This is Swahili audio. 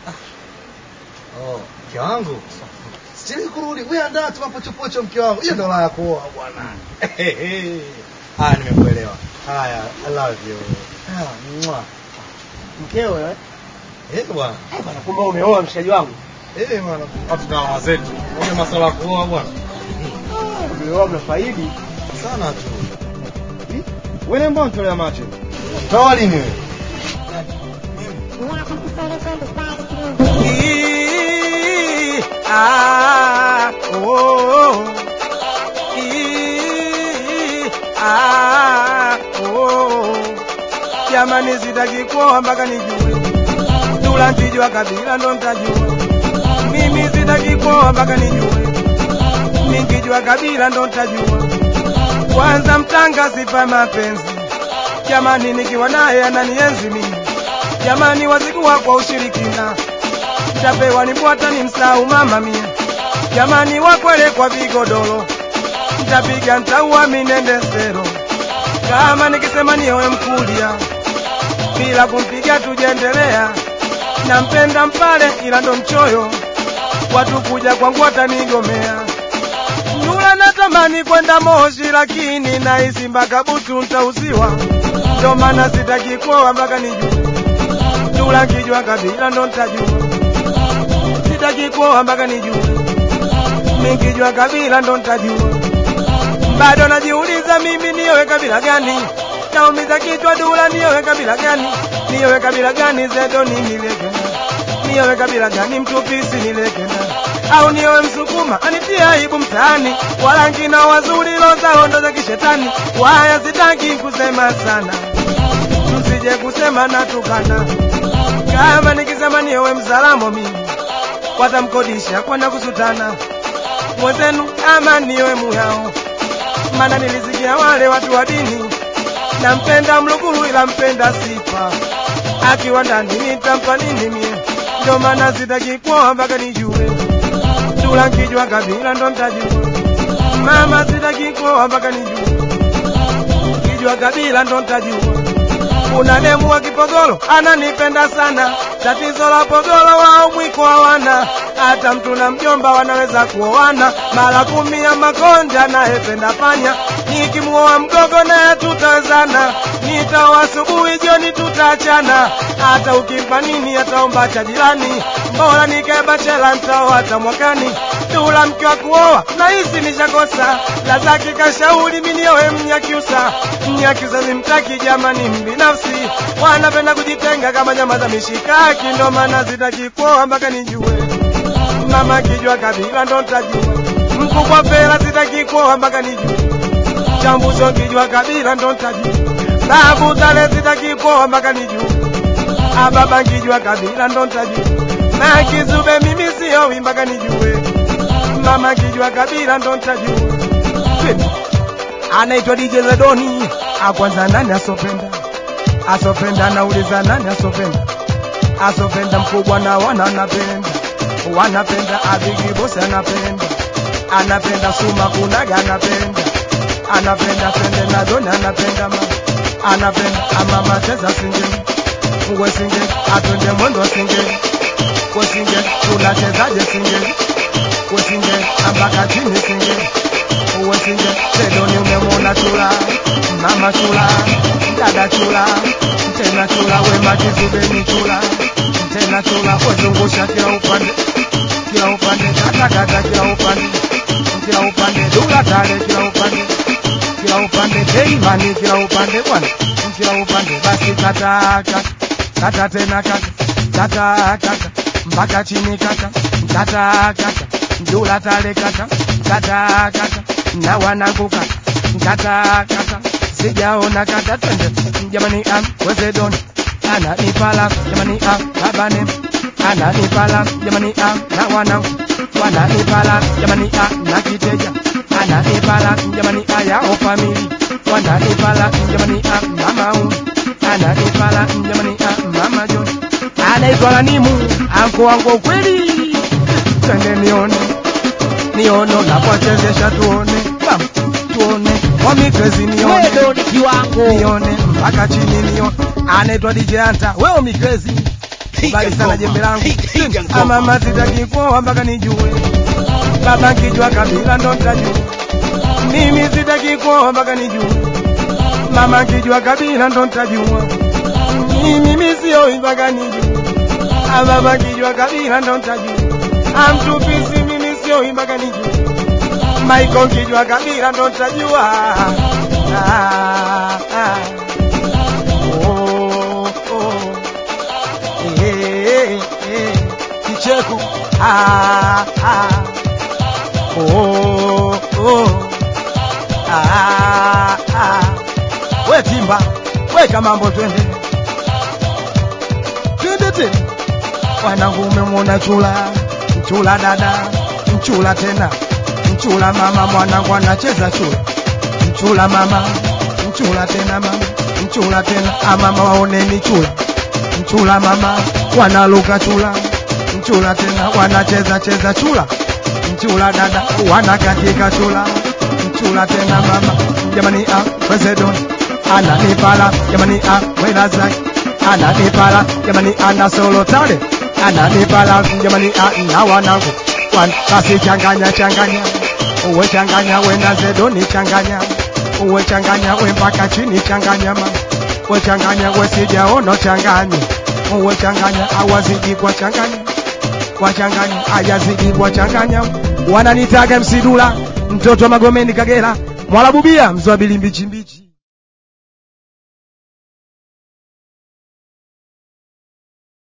Oh, mke wangu. Sichelewi kurudi. Wewe andaa tu mapochopocho mke wangu. Hiyo ndo la kuoa bwana. Haya nimekuelewa. Haya, I love you. Ah, mwa. Mkeo eh? Eh bwana. Eh bwana, kumbe umeoa mshikaji wangu. Eh bwana, watu na mama zetu. Unajua masuala ya kuoa bwana. Umeoa mnafaidi. Sana tu. Wewe mbona unatolea macho? Toa lini wewe? Ii, ah, oh, ii, ah, oh. Jamani, sitaki kuoa mpaka nijue Dula ntijua kabila ndo ntajua. Mimi sitaki kuoa mpaka nijue, nikijua kabila ndo ntajua. Kwanza mtanga sifa mapenzi, jamani, nikiwa naye ananienzi mimi, jamani, wazikuwa kwa ushirikina ntapewa nibwata ni msau mama mia jamani wakwele kwa vigodoro ntapiga ntauwa minende sero kama nikisema niyowe mkulia bila kumpiga tujendelea nampenda mpale ila ndo mchoyo watu kuja kwangu watanigomea Nula natamani kwenda Moshi lakini nahisi mpaka butu ntauziwa, ndo maana sitaki kuoa mpaka nijue. Nula nkijua kabila ndo ntajua sitaki kuoa mpaka nijue, nikijua kabila ndo ntajua. Bado najiuliza mimi niyowe kabila gani, naumiza kichwa Dula, niyowe kabila gani, niyowe kabila gani Zedo ni nilekena, niyowe kabila gani Mtupisi nilekena, au niyowe Msukuma anitia aibu mtaani, warangi na wazuri lozao ndo za kishetani. Waya sitaki kusema sana, msije kusema natukana, kama nikisema niyowe Mzalamo mimi watamkodisha kwenda kusutana mwenzenu ama niwe muyao mana nilisikia wale watu wa dini nampenda mluguru ila mpenda sifa akiwa ndani nitampa nini mie ndo maana sitaki kuoa mpaka nijue Dula nkijua kabila ndo ntajua mama sitaki kuoa mpaka nijue kijua kabila ndo ntajua kuna demu wa Kipogolo ananipenda sana, tatizo la Pogolo wao mwiko hawana, hata mtu na mjomba wanaweza kuoana mara kumi ya makonde anayependa panya, nikimuoa mgogo naye tutawezana, nitaoa asubuhi jioni tutaachana, hata ukimpa nini ataomba cha jirani, bora nikae bachela nitaoa hata mwakani. Dula mke wa kuoa nahisi nishakosa, lazaki kashauri mimi nioe Mnyakyusa. Mnyakyusa simtaki jamani, mbinafsi wanapenda kujitenga kama nyama za mishikaki, ndo maana sitaki kuoa mpaka nijue. Mama kijua kabila ndo ntajua, mkubwa fela sitaki kuoa mpaka nijue. Chambuzo kijua kabila ndo ntajua, babu tale sitaki kuoa mpaka nijue. Ababa nkijua kabila ndo ntajua, na kizube mimi siowi mpaka nijue mama kijua kabila ndo ntajua. Twende. Anaitwa DJ Zedoni, akwanza nani asopenda? Asopenda nauliza nani asopenda? Asopenda mkubwa na wana anapenda, wanapenda Abigi Boss anapenda, anapenda Suma Kunaga anapenda, anapenda Pende na Doni anapenda ma, anapenda Amama Cheza Singeli, Ngwe Singeli, atwende mwendo Singeli, kwa Singeli tunachezaje Singeli wesinge ambaka chini singe wesinge sedoni umemwona chula mama chula dada chula tena chula wema kizubeni chula tena chula wezungusha kila upande kila upande katakata kila upande kila upande dula tale kila upande kila upande keimani kila upande bwana kila upande basi kata kata kata tena kata kata kata mpaka chini kata kata kata Dula tale kata kata kata na wanangu kata kata kata sijaona kata twende jamani am wezedoni ana nipala jamani am babane ana nipala jamani am na wanangu wana nipala jamani am na kiteja ana nipala jamani aya o family wana nipala jamani am mama um ana nipala jamani am mama John anaitwa Lanimu anko wangu kweli twende nione nione unapochezesha tuone bam tuone wamikrezi nione Wewe ni kiwango. nione mpaka chini nione anaitwa DJ Anta wewe mikrezi bali sana ngoma. jembe langu Piga ngoma. amama sitaki kuoa mpaka nijue baba nkijua kabila ndo nitajua mimi sitaki kuoa mpaka nijue mama nkijua kabila ndo nitajua mimi mimi sioi mpaka nijue Ah, baba nkijua kabila ndo nitajua amtupisi mimi sioi mpaka nijue maiko nkijua kabila ndo nitajua ah, ah. Oh, oh. Eh, eh, kicheko ah, ah. Oh, oh. Ah, ah. we timba weka mambo twende twende tena wanangu umemwona chula mchula dada mchula tena mchula mama mwanangu anacheza chula mchula mama mchula tena mama mchula tena amama waoneni chula mchula mama wanaluka chula mchula tena wanacheza cheza chula mchula dada wanakatika chula mchula tena mama jamani ah president ananipala jamani ah wela zake ananipala jamani ana solo tale ananipala jamani ah na wanangu wan basi changanya changanya uwe changanya we na zedoni changanya uwe changanya we mpaka chini changanya mama we changanya we sijaono changanya uwe changanya awazidi kwa changanya wachanganya ayazidi wachanganya wananitaga msidula mtoto wa magomeni kagera mwalabubia mzwabili mbichi mbichi